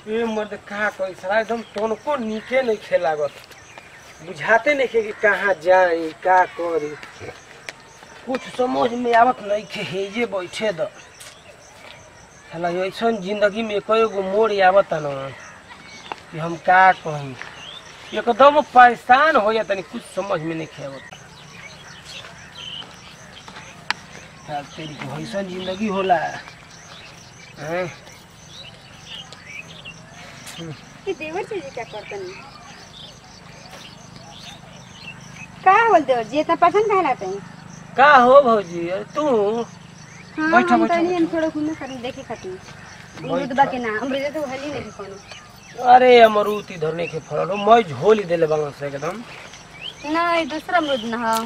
ए मर्द का कोई साला एकदम तनको नीके नहीं खेलागत बुझाते नहीं खे कि कहाँ जाई का करी कुछ समझ में आवत नहीं खे हेजे बैठे द साला ऐसन जिंदगी में कई गो मोड़ आवत न कि हम का कही एकदम परेशान हो जाता नहीं कुछ समझ में नहीं खे आवत साल तेरी को ऐसन जिंदगी होला हैं कि देवर जी जी क्या करतनी का बोल देवर जी इतना पसंद काहे लाते हैं का हो भौजी अरे तू हाँ बैठो, हम बैठो, तनी हम बैठो। थोड़ा घूमे खातिर देखे खातिर बैठो। अमरूद बा के ना अमरूद तो हली नहीं कोनो अरे अमरूद इधर नहीं के फरल हो मैं झोली देले बगल से एकदम नहीं दूसरा अमरूद ना हो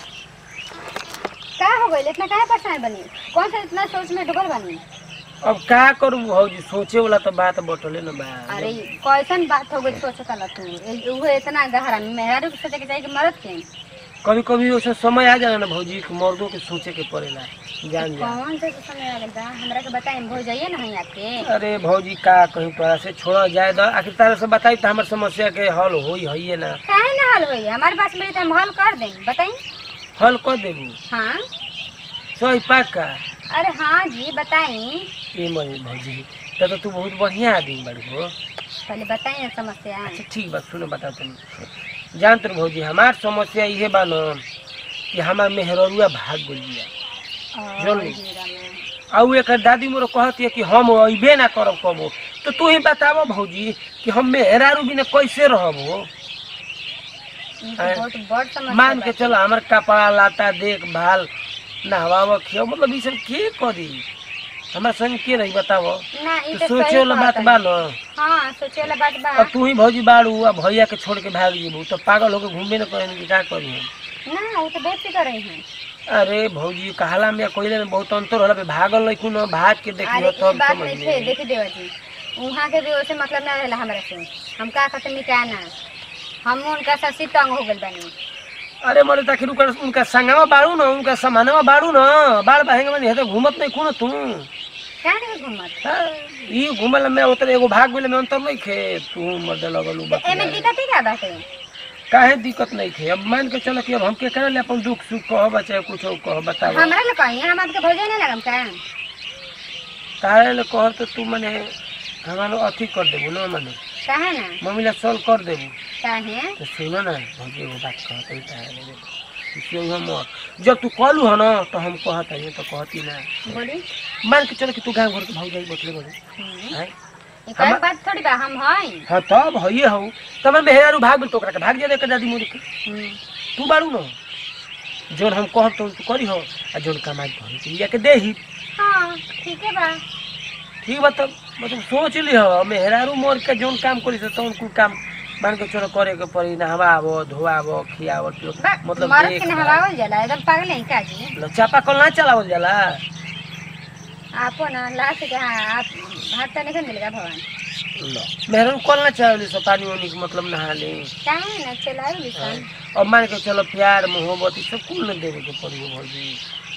का हो गइल इतना काहे परेशान बनी कौन सा इतना सोच में डूबल बनी अब का करू भौजी सोचे वाला तो बात बटले न बा अरे कैसन बात हो गई सोचता ला तू ए- उहे इतना गहरा मेहरारू के सोचे के चाहिए कि मरद के कभी कभी वैसे समय आ जाला ना भौजी कि मर्दों के सोचे के पड़ेला जान जा कौन से तो समय आ गइल बा हमरा के बताई हो जाइए ना यहाँ आपके अरे भौजी का कहीं तोरा से छोड़ा जाए दो आखिर तारा से बताई तो हमार समस्या के हल होई हइये ना काहे ना हल होई हमारे पास मेरे तो हम हल कर दें बताई हल कर देबू हाँ सही पाका अरे हाँ जी बताई ए मरे भौजी तब तो तू बहुत बढ़िया आदमी बाड़ी हो पहले बताई ना समस्या अच्छा ठीक बा सुनो बता तनी जान तर भौजी हमार समस्या इहे बा न कि हमार मेहररुआ भाग गइल बिया जल्दी। मेरा में। आ उ एकर दादी मोर कहती है कि हम अइबे ना करब कबो तो तू ही बताबो भौजी कि हम मेहरारू बिना कैसे रहब हो ई तो अरे, बहुत बड़ समस्या मान के बा। चलो हमार कपड़ा लाता देखभाल नहवाव खियो मतलब ई सब के करी हमार संग के रही बताबो ना ई तो तो सोचे सही वाला बात कहता बा है। न हाँ सोचे वाला बात बा अब तू ही भौजी बाड़ू आ भैया के छोड़ के भाग जेबू तो पागल होके घूमे न करेन कि का करी हम ना वो तो बेफिक्र रही हैं अरे भौजी कहला में कोयले में बहुत अंतर होला बे भागल नहीं कुन भाग के देखियो अरे ई तब बात समझ नहीं थे में देखी देवा जी वहाँ के भी वैसे मतलब ना रहेला हमरा से हम का कहते मिटाए ना हम उनका ससी तंग हो गइल बानी अरे मरे ताखिर उनका उनका संगवा बाड़ू न उनका समानवा बाड़ू न बाड़ बहेंगे में हेते घूमत नहीं कुन तू क्या नहीं घूमत हाँ, ई घूमल में उतर एगो भाग गेले में अंतर नहीं खे तू मर्द लगलू तो एमे बतिया दिक्कत ही क्या बाटे काहे दिक्कत नहीं थे अब मान के चलो कि अब हम के करे ले अपन दुख सुख कह चाहे कुछ कह बताओ हमरा ले कहीं हम आपके भोजन नहीं लगम का काहे ले कह तो तू मने हमारो अथी कर देबू ना मने काहे ना मम्मी ला सॉल्व कर देबू काहे तो सुनो ना भौजी एगो बात कहते ही काहे ले इसलिए हम जब तू कहलू है ना तो हम कहत है तो कहती ना बोली मान के चलो कि तू गाँव घर के भाग जाई बतले बड़े हम्म। हैं ई कोई बात थोड़ी बा हम हई हाँ तब हइए हूँ तब मैं मेहरारू भाग गेल तो ओकरा के भाग जाए दादी मोरी के हम्म। तू बारू न जोन हम कहब तो तू करी हो आ जोन कमाई करी तो लिया के दे ही हाँ ठीक है बा ठीक बा तब मतलब सोच ली हो मेहरारू मोर के जोन काम करी से तौन कुल काम मान के चलो करे के पड़ी नहवाबो धोआबो खियाबो पियो बा मतलब मरद देख के नहवावल जाला एकदम पागल है का जी लो, चापाकल ना चलावल जाला आपो ना लास्ट के हाँ आप भात तो नहीं मिलेगा भगवान लो मेहरारू कल ना चलावली सो पानी वानी के मतलब नहा ले काहे ना चलाओ लिसन अब मान के चलो प्यार मोहब्बत ई सब कुल न देवे के पड़ी हो भौजी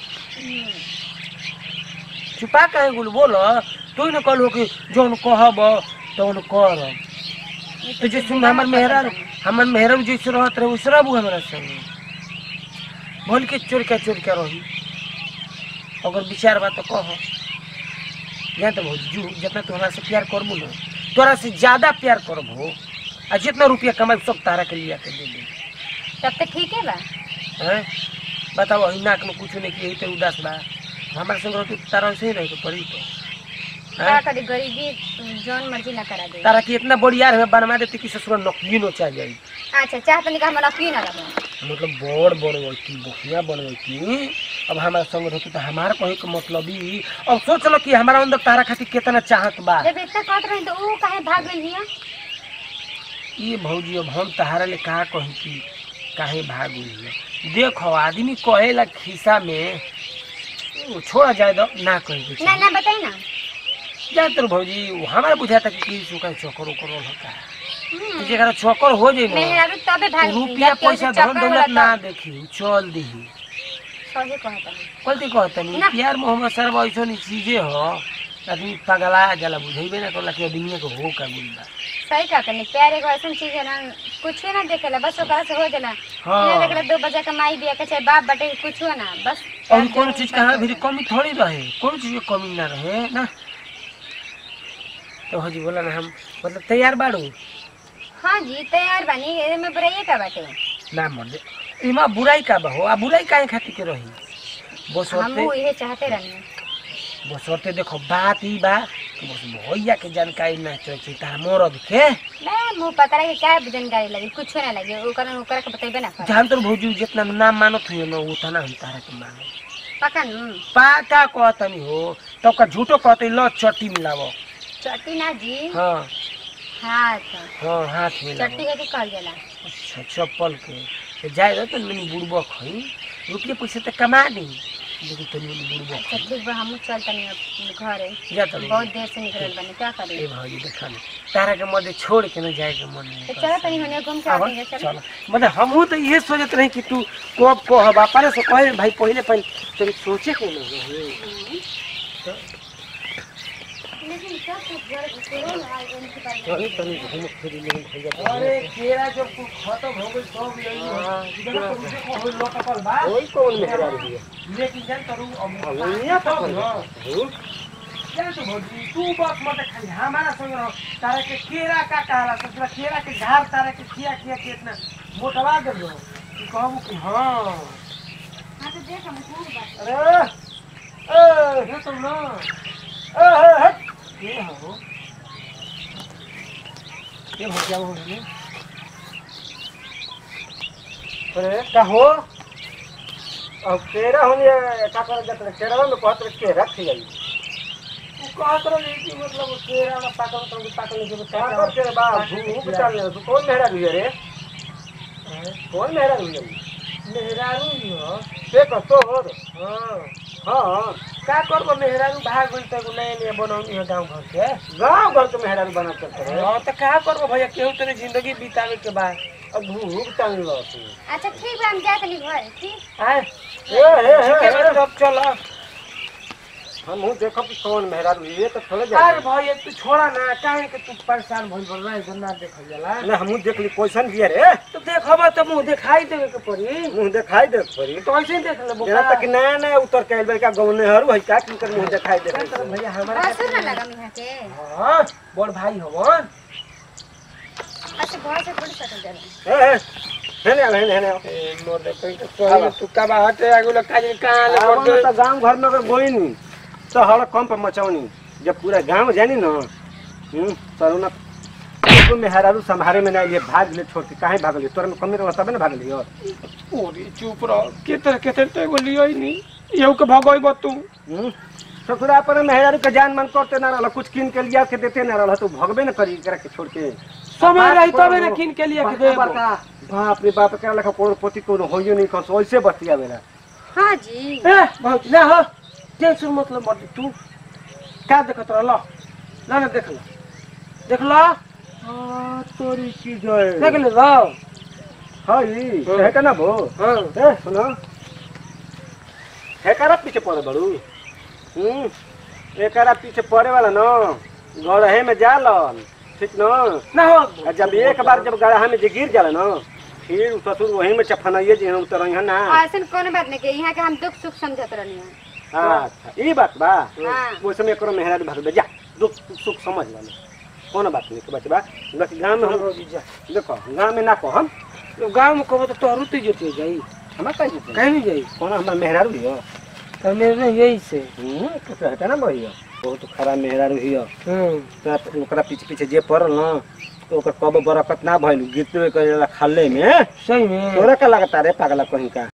छुपा कहे गुल बोलो तू न कहलू कि जौन कहब तौन करब तो जैसे हमार मेहरारू हमार मेहरारू जैसे रहत रहे वैसे रहबू हमारा संगे भोल के चोर के चोर के रही अगर विचार बा तो कह जान तो भौजी जू जितना तू हमरा से प्यार करबू ना तोरा से ज्यादा प्यार करब हो आ जितना रुपया कमाई सब तारा के लिया के दे दे तब तो ठीक है बा हैं बताओ अही नाक में कुछ नहीं किए तो उदास बा हमारे संग रहती तारा से ही नहीं तो पड़ी तो का हैं? करी गरीबी जौन मर्जी ना करा दे तारा की इतना बढ़िया है बनवा देती कि ससुर नकली नोचा जाई अच्छा चाह तनी का हम नकली ना रहो मतलब बड़ बनवती बढ़िया बनवती अब हमारे संग रहती तो हमारा कहे के मतलब ही अब सोच लो कि हमारा अंदर तारा खातिर कितना चाहत बा जब इतना कहत रही तो ऊ काहे भाग गई हिया ये भौजी अब हम तहारा ले कहा कही कि काहे भाग हुई है देखो आदमी कहेला खिस्सा में उ छोड़ा जाए दो ना कहे के ना चाही। ना बताई ना ज्यादातर भौजी उ हमारा बुझाता कि किसी का चक्कर उकर होता है हम्म। तो जेकरा चक्कर हो जाए ना मेहरारू तबे भाग तो गई रुपया पैसा धन दौलत ना देखी चल दही सही कहता है कल्ती कहतनी ना। प्यार मोहम्मद सर ऐसा चीजें हो आदमी पगला जाला बुझेबे ना करला कि आदमी के हो का गुल बा सही कहते नहीं प्यार एगो ऐसा चीज है ना कुछ ना देखेला बस ओकरा से हो जाला हाँ। ना देखेला दो बजे का माई बिया के चाहे बाप बटे कुछ ना बस और कौन चीज का हमारे भी कमी थोड़ी रहे कौन चीज की कमी ना रहे ना तो हजी बोला ना हम मतलब तैयार बाड़ू हाँ जी तैयार बानी एमे में बुराई का बाटे ना मर दे इमा बुराई का बा हो आ बुराई काहे खातिर के रही बस हम होते ये चाहते रहनी बस होते देखो बात ई बा कि बस भैया के जानकारी ना चाहिए तार मरद के मैं मुंह पता रहे क्या जानकारी लगी कुछ ना लगे ओकरा ओकरा के बतेबे ना कर जान तो भौजी जितना नाम मानत हुई ना उतना हम तारा के मानो पका नु पाका कहतनी हो तो का झूठो कहते ल चट्टी मिलावो चट्टी ना जी हाँ हाथ हाँ हाथ मिलावो चट्टी के कहल जाला अच्छा चप्पल के तो जाए रहो तो मैंने बुड़बो खई रुपये पैसे तो कमा दी लेकिन तो मैंने बुड़बो अच्छा ठीक बा हमहू चल तनी अब घरे जा तो बहुत देर से निकलल बने क्या करी ए भाई देखा ना तारा के मध्य छोड़ के ना जाए के मन नहीं तो चलो तनी होने घूम के आवा, आते चलो चलो मतलब हमहू तो ये सोचत रही कि तू कब कह बापारे से कहे भाई पहले पहले तनी सोचे के ना रहे लेकिन सब कुछ घर घुसेरो ना आज इनके पास चली तनी घूम फिर लेकिन भैया अरे केरा जब तू खत्म हो गई सब यही इधर तो मुझे को होई लोकल बा कोई कौन मेहरा रही है लेकिन जान करू अब अवनिया तो पकड़ ना हूँ जान तो भौजी तू बस मत खाली हमारा संग रहो तारे के केरा का कहला तो केरा के झाड़ तारे के खिया खिया के इतना मोटवा दे दो तू कहबू कि हाँ हां तो देख हम घूम बात अरे ए हे तो ना ए हे हट ये हो ये हो क्या हो गया अरे का हो अब तेरा होने का कर जाते तेरा में कहत रहे के रख गई तू कहत रही कि मतलब केरा में पाकल तो पाकल के का कर तेरे बा भूख चल तू कौन मेहरा रही है रे कौन मेहरा रही है मेहरारू ही हो से कर तो हो हाँ हाँ का करबो मेहरारू भाग गई तो नया नया बनौनी है गाँव घर के गाँव घर के मेहरा बना करते रहे हाँ तो का करबो भैया केहू तेरे जिंदगी बितावे के बाद अब भूख चल लो तू अच्छा ठीक बा हम जा तनी घर ठीक आए ए हे ठीक है हे अब चलो हम हूँ देखो कि कौन मेहरा रही है तो थोड़े अरे जा भैया तू छोड़ा ना काहे के तू परेशान भइल बोल रहा है ना देखल जाला ना हम देख ली क्वेश्चन दिया रे तो देखबा तो मुंह दिखाई देवे के पड़ी मुंह दिखाई दे पड़ी तो ऐसे ही देख ले जेना बोका तक नया नया उतर के आइल का गौने हरू है का किनकर मुंह दिखाई दे क्या करब भैया हमारा असुर ना लगा मिहा के हाँ बड़ भाई हवन अच्छा घर से थोड़ी सकल जाला ए ए हेने आला हेने हेने ए मोर दे कहीं तो कहीं तू का बा हटे आगु लग काज कहां ले आवो कर न त गांव घर में अगर गोई नी तो हड़ कम पर मचाउनी जब पूरा गांव जानी न हम्म तरू न को मेहरारू संभारे में ना लिए भाग ले छोड़ के काहे भागली तोर में कमी रहला तबे न भागली हो ओरी चुप रह के तरह के तरह तो एगो लियो ही नहीं येऊ के भगोइब तू हम्म ससुरा पर मेहरारू के जान मन करते ना रहला कुछ किन के लिया के देते ना रहला तो भगबे न करी एकरा के छोड़ के समय रही तबे ना किन के लिए के दे बड़का बाप रे बाप के लखा कोन पोती कोन होइयो नहीं कस ओइसे बतिया बेला हां जी ए बहुत ना हो टेंशन मतलब मत तू का देखत रह लो ना ना देख लो देख लो आ तोरी की जय देख ले लो हई हाँ। है ना भो हां ए सुनो एकरा पीछे पड़े बड़ू हम्म एकरा पीछे पड़े वाला न गड़हे में जालन ठीक न ना हो आ जब एक बार जब गड़हा में जे गिर जाला न फिर उ ससुर वही में चफनाइए जे हम उतर ना ऐसन कोनो बात नहीं के यहाँ के हम दुख सुख समझत रहनी है अच्छा ई बात बा हाँ। वो समय करो मेहरारू भाग जा दुख सुख समझ ला कोनो बात नहीं के बात बा बाकी गांव में हम देखो गांव में ना कहम गांव में कहबो तो तोहरू ते जेते जाई हमार कहीं जेते कहीं नहीं जाई कोनो हमार मेहरारू हियो तो मेरे यही से हम्म तो हटा ना भइयो बहुत खराब मेहरारू हियो हम्म तोरा त- ओकरा पीछे पीछे जे पड़ल न तो ओकर कब बरकत ना भइल गिरते करेला खाले में सही में तोरा का लगता रे पागला कहीं का